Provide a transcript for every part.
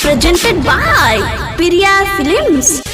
presented by Priya Films.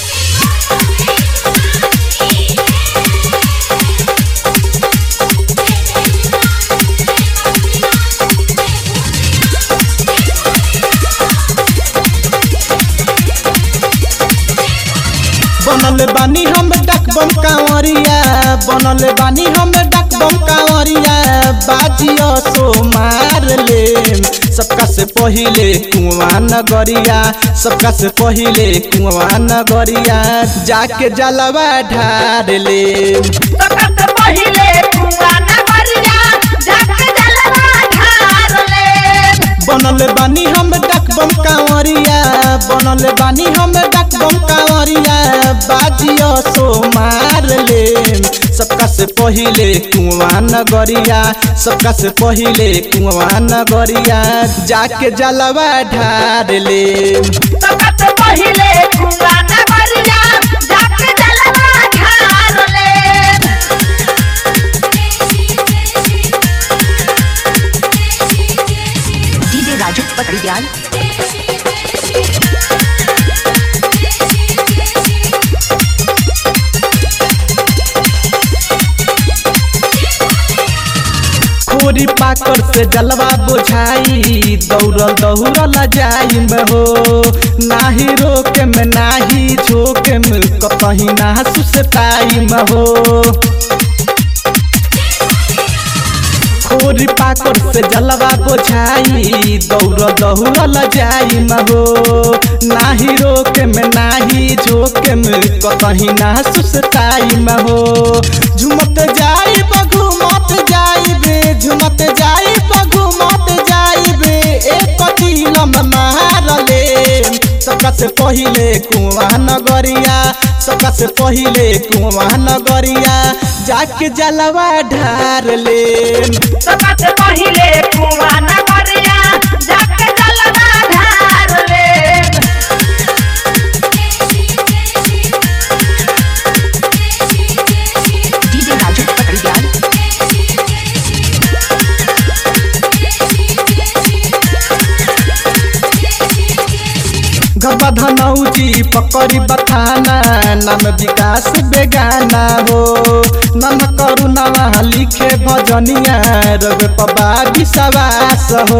बनल बानी हम डकबम कांवरिया बनल बानी हम डकबम कांवरिया बाजियो सो मार ले सबका से पहिले कुआं नगरिया सबका से पहिले कुआं नगरिया जाके जलवा ढार ले सबसे पहिले कुआं नगरिया जाके जलवा ढार ले बनल बानी हम डकबम कांवरिया बनल बानी हम डकबम कांवरिया बाजियो सो मार ले सबका से पहिले कुआं नगरिया सबका से पहिले कुआं नगरिया जाके जलवा ढार ले सबसे पहिले कुआं नगरिया जाके जलवा ढार ले डीजे राजू पकड़ियाल खोरी पाकर से जलवा बोझाई दौड़ल दौड़ल जाई में हो नाही रोके में नाही झोके में कतही ना सुसताई में हो खोरी पाकर से जलवा बोझाई दौड़ दौड़ल जाई में हो नाही रोके में नाही झोके में कतही ना सुसताई में हो झुमत जाई बघुमत जाई बे झुमत जाई बघुमत जाई बे एक दिलम मारले सबका से पहिले कुआं नगरिया सबका से पहिले कुआं नगरिया जाके जलवा ढार ले सबसे पहिले कुआं नगरिया जाके जलवा ढार ले डीजे राजू पकड़ियाल गबा धनौजी पकड़ी बथाना नाम विकास बेगाना हो नाम करुणा लिखे भजनिया रवे पबा विश्वास हो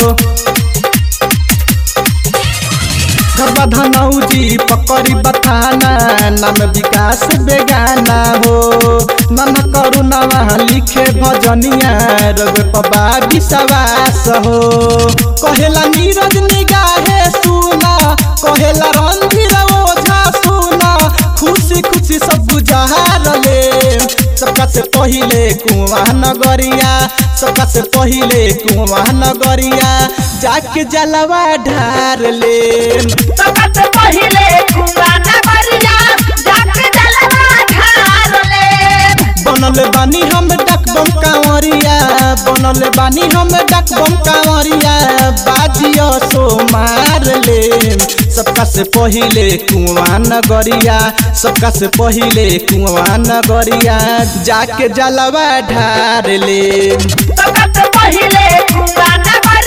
गबा धनौजी पकड़ी बथाना नाम विकास बेगाना हो नाम करुणा लिखे भजनिया रवे पबा विश्वास हो कहेला नीरज निगाहे सुना कहेला रणधीर ओझा सुना खुशी खुशी सब बुझार ले सबका से पहिले कुआं नगरिया सबका से पहिले कुआं नगरिया जाके जलवा ढार ले सबसे पहिले कुआं नगरिया जाके जलवा ढार ले बनल बानी हम डकबम कांवरिया बनल बानी हम डकबम कांवरिया बाजियो सो मार ले सबका से पहिले कुआं नगरिया सबका से पहिले कुआं नगरिया जाके जलवा ढार ले सबसे पहिले कुआं नगरिया